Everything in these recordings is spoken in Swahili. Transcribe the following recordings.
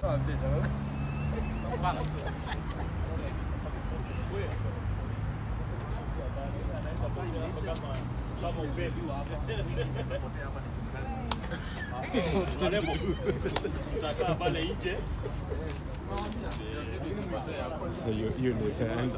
hiyo hiyo ndio ishaenda.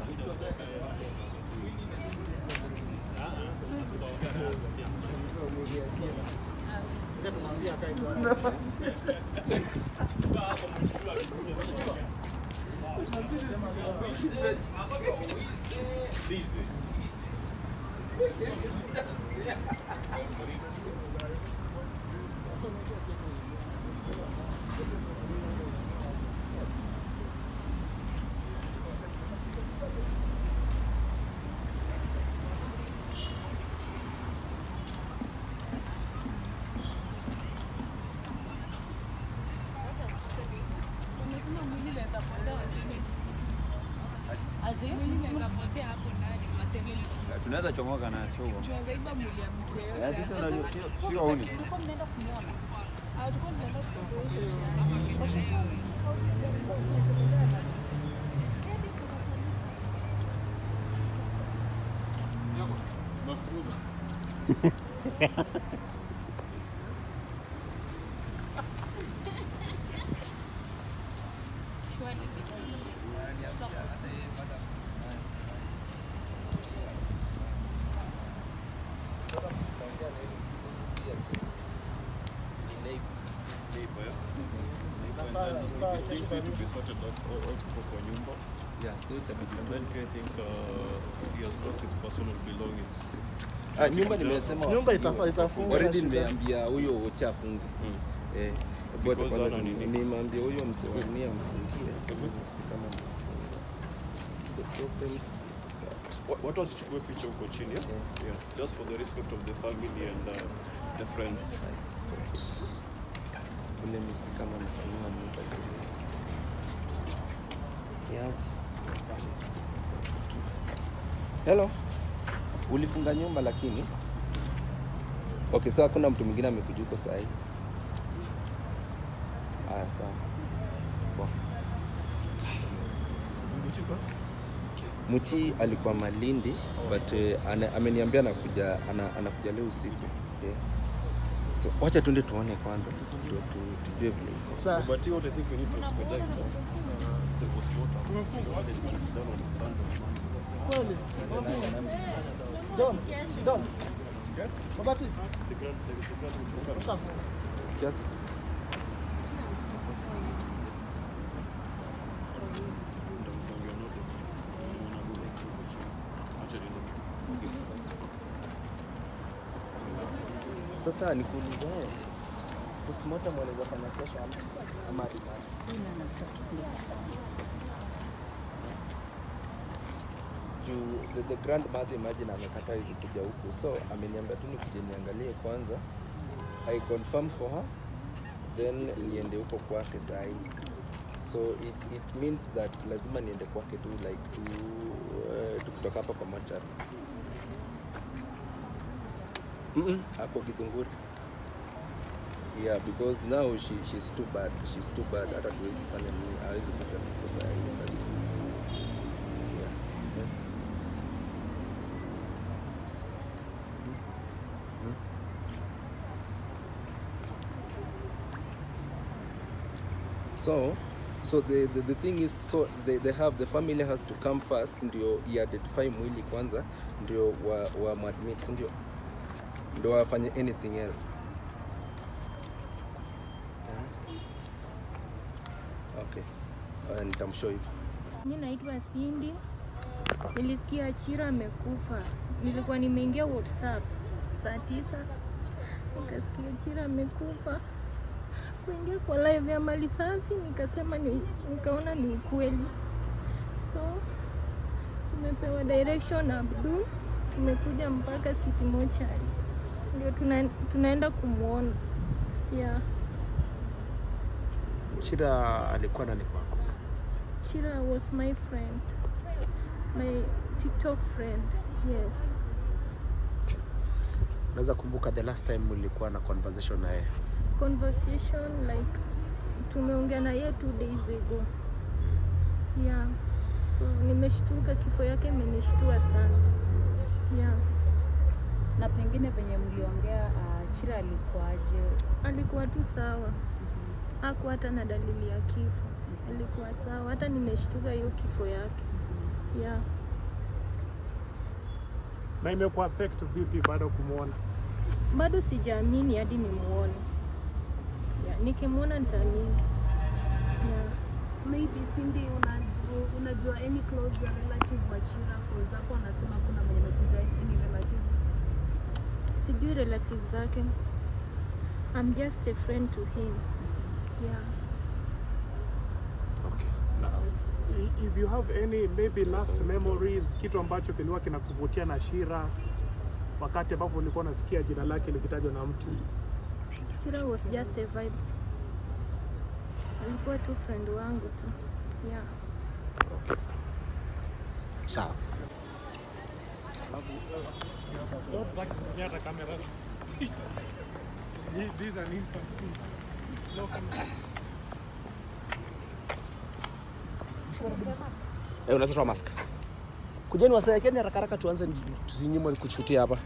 tunaweza chomoka na show. tunaweza mwili ya mtu yeyote. Eh, sisi unajua sio- sio huni. Tulikuwa mnaenda kunyoa. Ah, tulikuwa tunaenda kuosha. These things need to be sorted out all all tuko kwa nyumba. Yeah, so itabidi And then I think uh, he has lost his personal belongings. Ah, nyumba nimesema Nyumba itasa- itafungwa Already na shida. nimeambia huyo ucha afunge. Eh, but Because kwanza hana nini? nimeambia huyo msewani amfungie. Si kama mfungie. The problem is that Wa- Watu wasichukue picha huko chini. Yeah? Yeah. Yeah. Just for the respect of the family and uh, the friends. I spot. Ule ni si kama mfungia nyumba vile. Niaje? Hello. Ulifunga nyumba lakini Okay, sawa kuna mtu mwingine amekuja huko saa hii. Aya, sawa. Poa. Muchi alikuwa Malindi but uh, ana, ameniambia anakuja ana, anakuja leo usiku. Yeah. So wacha tuende tuone kwanza tu, tu, tujue vile iko. Sa- But what I think we need to expedite uh, the postmortem. What is being done on Sunday. Kweli. Don, Don. Babati. The grand, the, the grand, Usha- Kiasi? Sasa nikuulize wewe, postmortem wanaweza fanya kesho ama ama hadi nani? Juu the, the grandmother imagine amekataa hizi kuja huku, so ameniambia tu nikuje niangalie kwanza, I confirm for her then niende huko kwake saa hii. So it, it means that lazima niende kwake tu like tu uh, tukitoka hapa kwa mochari. Mm-mm, ako Githunguri. Yeah, because now she, she's too bad. She's too bad. Hata tuwezi fanya nini, hawezi kuja kukosa hiyo kabisa. Yeah. Yeah. So, so the, the, the thing is so they, they have the family has to come first ndio identify mwili kwanza ndio wa, wa admit si ndio ndio wafanye anything else okay uh, nitamshow hivyo Mi naitwa Cindy. Nilisikia Achira amekufa. Nilikuwa nimeingia WhatsApp saa tisa, nikasikia Achira amekufa. Kuingia kwa live ya Mali Safi nikasema ni, nikaona ni ukweli, so tumepewa direction na Abdul, tumekuja mpaka City Mortuary ndio tuna, tunaenda kumwona yeah. Chira alikuwa nani kwako? Chira was my friend, my TikTok friend. Yes. Unaweza kumbuka the last time ulikuwa na conversation naye? Conversation like tumeongea na yeye two days ago. Yeah. So nimeshtuka, kifo yake imenishtua sana. Yeah. Na pengine penye mliongea uh, Chira alikuwaje? Alikuwa tu sawa, hakuwa hata na dalili ya kifo, alikuwa sawa. Hata nimeshtuka hiyo kifo yake. Yeah. Na imekuwa affect vipi baada ya kumwona? Bado sijaamini hadi nimuone. Yeah. Nikimwona nitaamini. Yeah. Maybe Cindy, unajua, unajua any close relative wa Chira cause hapo anasema kuna mwenye amekuja any relative. Sijui relative zake. I'm just a friend to him. Yeah. Okay. Now, i- if you have any maybe last memories, kitu ambacho kilikuwa kinakuvutia na Shira wakati ambapo ulikuwa unasikia jina lake likitajwa na mtu. Chira was just a vibe. Alikuwa tu friend wangu tu. Yeah. Sawa. Eh, unaweza toa mask. Kujeni wasaekeni haraka haraka tuanze tusinyimwe kushutia hapa.